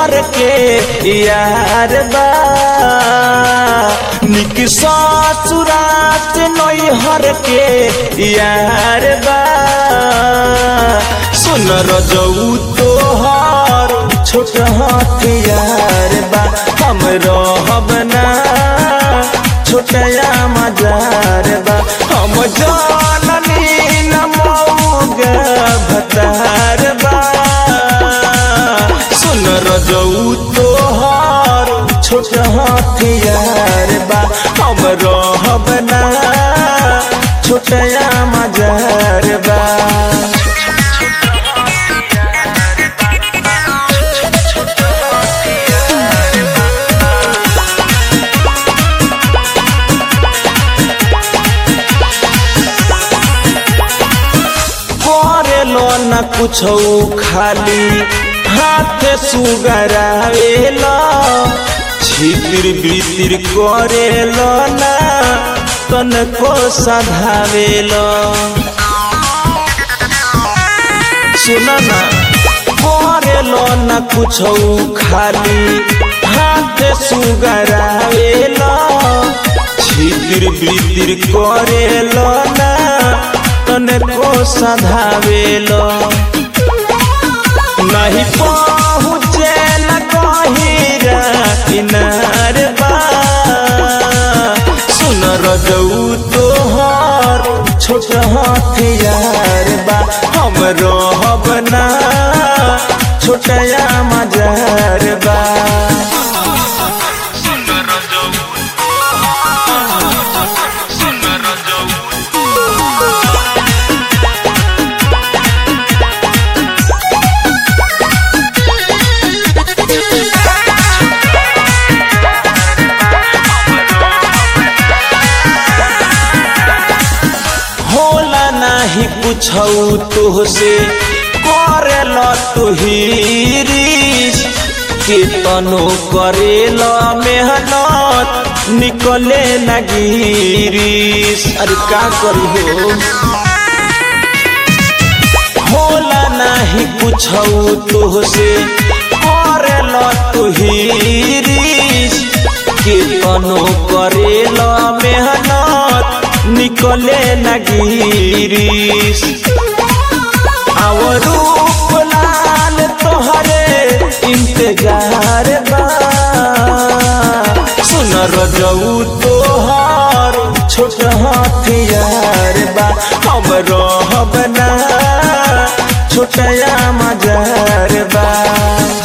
हर के यार बा निक ससुरात नई हर के यार बा सुन रजऊ तोहर छोट हथियार बा हम रहब ना छोटया मजार बा हम जाननी न मौगा भतार बा सुन रजऊ तोहर छोट हथियार बा हम रहब ना छोटया मजार बा करेलो न कुछ खाली हाथ सुगरावेल छितिर बितिर करेल ना तनको सधावेल सुन ना करेलो न कुछ खाली हाथ सुगरावेल छितिर बितिर करेल ना तनको सधावेल नहीं पहुँचे न कहिरा किनार बा सुन रजऊ तोहर छोट हथियार बा हम रहब ना छोटया मजार बा होला नाही पूछऊ तोहसे करेल तुहिरीस केतनो करेल मेहनत निकले न गिरीस अरे का करी हो होला नाही पूछऊ तोहसे करेल तुहिरीस केतनो करेल मेहनत निकले न गिरीस आव रूप लाल तोहरे इंतजार बा सुन रजऊ तोहर छोट हथियार बा हम रहब ना छोटया मजार बा